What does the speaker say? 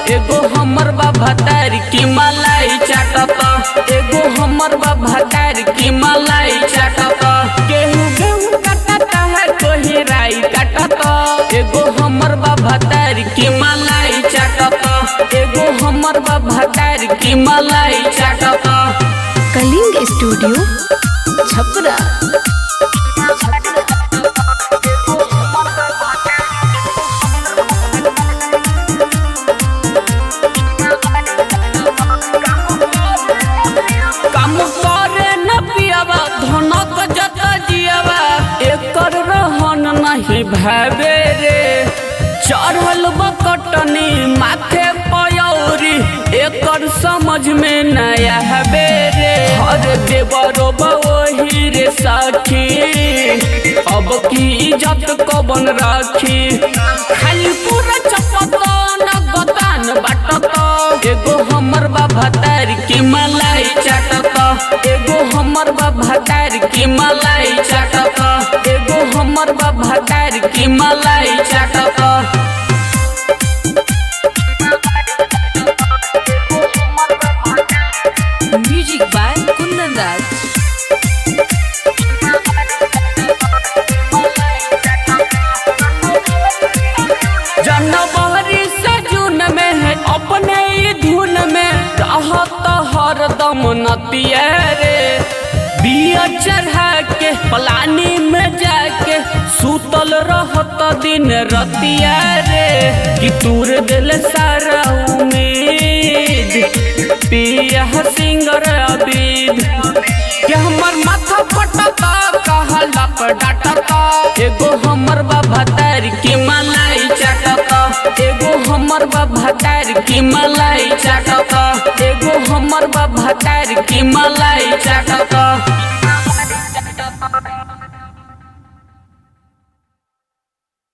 एगो हमर बा भतार की मलाई चाटत एगो हमर बा भतार की मलाई चाटत गेहूं गेहूं काटत है कोही राई काटत एगो हमर बा भतार की मलाई चाटत एगो हमर बा भतार की मलाई चाटत कलिंग स्टूडियो छपरा काम करे न पियावा धनक जत जियावा एकर रहन नहीं भावे रे चढ़ल बकटनी माथे पयौरी एकर समझ में नया हवे रे हर देवरो वही रे साखी अब की इज्जत कबन राखी खाली पूरा चपत न गतान बाटत एगो हमर बा भतार की मलाई चाटत एगो हमर बा भतार की मलाई चाटत एगो हमर बा भतार की मलाई चाटत म्यूजिक बाय कुंदन राज जनवरी से जून में है अपने ही धुन में रहत हरदम नतिया रे बिया चढ़ा के पलानी में जाके सुतल रहत दिन रतिया रे कि तूर दिल सारा उम्मीद पिया सिंगर अबीद कि हमर माथा पटता कहला पर डाटता एगो हमर बा भतार की मलाई चाटता एगो हमर बा भतार की मलाई चाटता एगो हमर बा भतार की मलाई चाटता